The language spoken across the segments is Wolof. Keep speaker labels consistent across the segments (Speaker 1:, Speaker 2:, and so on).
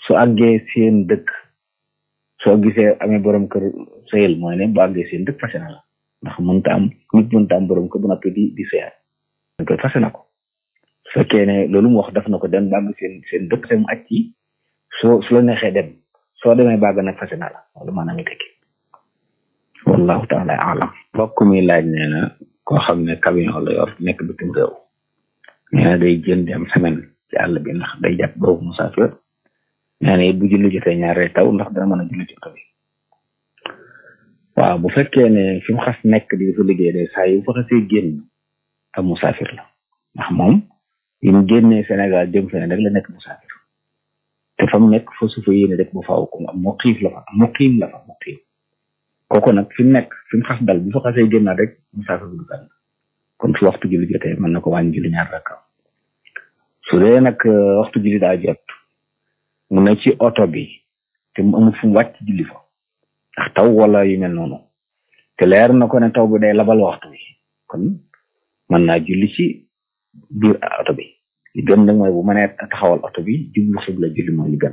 Speaker 1: su àggee seen dëkk soo gisee amee borom kër sëyal mooy ne bu àggee seen dëkk fase na la ndax mënta am nit mënta am borom kër bu noppi di di sëyal dañ koy fase na ko su fekkee ne loolu mu wax def na ko dem bàgg seen seen dëkk seen aj ci soo su la neexee dem soo demee bàgg nag fase na la loolu maanaam mi tekki wallahu taala alam mbokk mi laaj nee na koo xam ne camion la yor nekk bitim réew nee na day jën dem semaine ci àll bi ndax day jàpp boobu musaafir nee na it bu julli jotee ñaaree taw ndax dana mën a julli ci oto bi waaw bu fekkee ne fi mu xas nekk di fa liggéey de saa yu fa xasee génn ab musaafir la ndax moom yi mu génnee Sénégal jëm feneen rek la nekk musaafir te fa mu nekk fa su fa yéene rek bu faaw ko am muqiim la fa muqiim la fa muqiim kooku nag fi mu nekk fi mu xas dal bu fa xasee génnaat rek musaafir du kan kon su waxtu julli jotee mën na ko wàññi julli ñaar rakka su dee nag waxtu julli daa jot mu ne ci oto bi te mu amul fu mu wàcc julli fa ndax taw wala yu mel noonu te leer na ko ne taw bi day labal waxtu bi kon mën naa julli ci biir oto bi li gën nag mooy bu mënee taxawal oto bi jublu xibla julli mooy li gën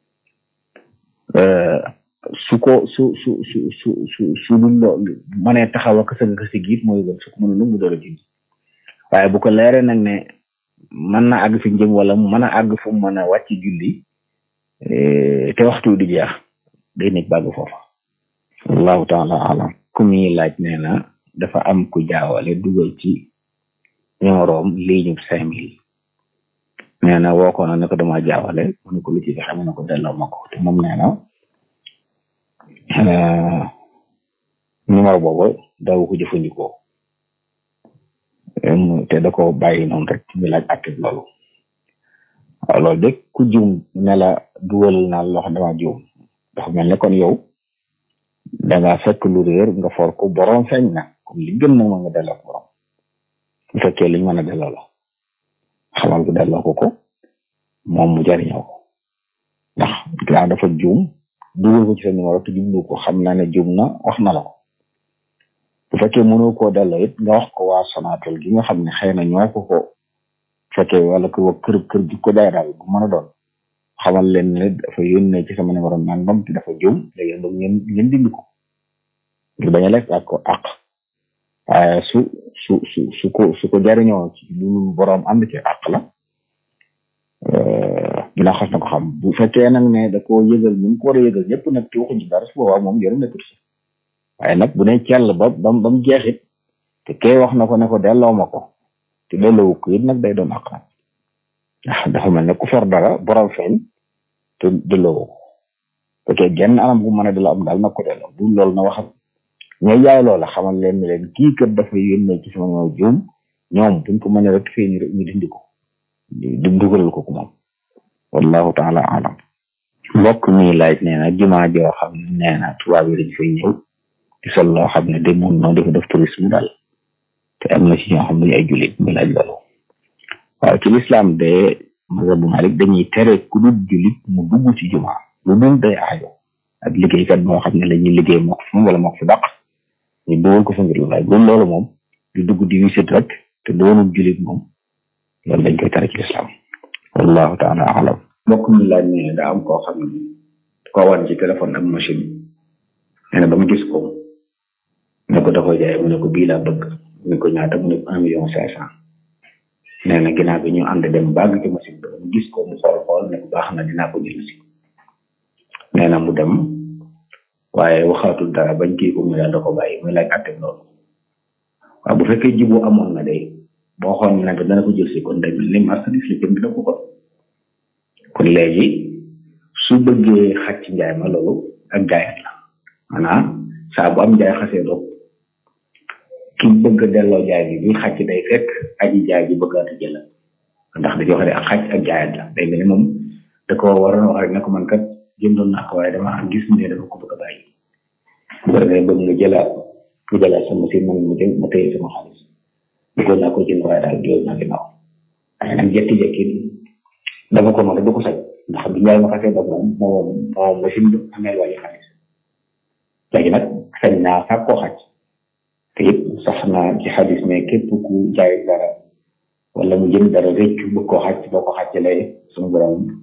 Speaker 1: su ko su su su su su su dul loolu mënee taxaw ak sëgg ka si giit mooy gën su ko mënul mu door a julli waaye bu ko leeree nag ne mën na àgg fi njëm wala mu mën a àgg fu mu mën a wàcc julli te waxtu di jeex day nekk bàgg foofa wallahu taala alam ku muy laaj nee na dafa am ku jaawale dugal ci numéroom ligne cinq mille nee na woo ko na ne ko dama jaawale mu ne ko lu ci fexe mu ne ko delloo ma ko te moom nee na numéro boobu daawu ko jëfandikoo te da ko bàyyi noonu rek mi laaj akib loolu waaw loolu de ku juum ne la dugal naa loo xam dama juum dafa mel ne kon yow da nga fekk lu réer nga for ko borom feeñ na comme li gën nag ma nga delloo ko borom bu fekkee liñ mën a delloo la xamal ko delloo ko ko moom mu jariñoo ko ndax gaa dafa juum dugal ko ci sa numéro te jublu ko xam naa ne juum na wax na la ko bu fekkee mënoo koo delloo it nga wax ko waa Sonatel gi nga xam ne xëy na ñoo ko ko fekkee wala ko wa kër kër gi ko day daal bu mën a doon xamal leen ne dafa yónnee ci sama numéro nangam te dafa juum léegi nag ngeen ngeen dindi ko ngir bañ a lekk ak ko àq waaye su su su su ko su ko jariñoo ci lu borom ànd ci àq la dina xas na ko xam bu fekkee nag ne da koo yëgal ñu ko war a yëgal ñëpp nag te waxuñ ci dara su boobaa moom yoru nekkul si waaye nag bu ne cell ba bam ba mu jeexit te kee wax na ko ne ko delloo ma ko te delloo ko it nag day doon àq nag ndax dafa mel ne ku for dara borom feeñ te delloo ko fekkee genn anam gu mën a delloo am daal nag ko delloo bu loolu na waxal ñooy jaay loola xamal leen ne leen kii kat dafa yónnee ci sama ñoo juum ñoom buñ ko mën a rek fee ñu dindi ko di dugalal ko ko moom wallahu taala alam mbokk mi laaj nee na jumaa joo xam ne nee na tubaab yi dañ fay ñëw di sol loo xam ne de mun noonu dafa def tourisme daal te am na ci ñoo xam ne ay jullit mi laaj loolu waaw ci lislaam de mazhabu malik dañuy tere ku dul jullit mu dugg ci jumaa lu dul day aajo ak liggéeykat moo xam ne la ñuy liggéey moo ko fi wala moo ko fi dàq ñu dugal ko fa ngir laaj loolu loolu moom di dugg di wisit rek te doonul jullit moom loolu dañ koy tere ci lislaam wallahu taala alam mbokk mi laaj ne daa am koo xam ne koo wan ci téléphone ak machine nee na ba mu gis ko ne ko da koy jaay mu ne ko bii laa bëgg mu ne ko ñaata mu ne ko un million cinq cent nee na ginnaaw bi ñu ànd dem bàgg ci machine bi mu gis ko mu xool xool ne ko baax na dinaa ko jël si nee na mu dem waaye waxaatul dara bañ kii ko mu daal da ko bàyyi muy laaj àtte loolu waaw bu fekkee jibu amoon na de boo xool ne dana ko jël si kon day mel ni marchandise la jënd na ko kon kon léegi su bëggee xaj ci njaay ma loolu ak jaayat la maanaam saa bu am njaay xasee doog ki bëgg a delloo jaay bi bi xaj day fekk aji jaay bi bëggaat a jël ndax dañoo xam ne ak xaj ak jaayat la day mel ni moom da ko waroon wax rek ne ko man kat jëndoon naa ko waaye dama am gis ne dama ko bëgg a bàyyi bu ko defee bëgg nga jëlaat nga jëlaat sama si man mu jëm ma téye sama xaalis bëggoon naa ko jënd waaye daal loolu naa ginnaaw waaye nag jekki-jekki dama ko mën a du ko sañ ndax bi njaay ma xasee dog moom moom moom machine bi amee waaye xaalis léegi nag sañ naa sax koo xaj te it sax naa ci xaalis mais képp ku jaay dara wala mu jënd dara réccu bëgg koo xaj boo ko xàccalee suñu borom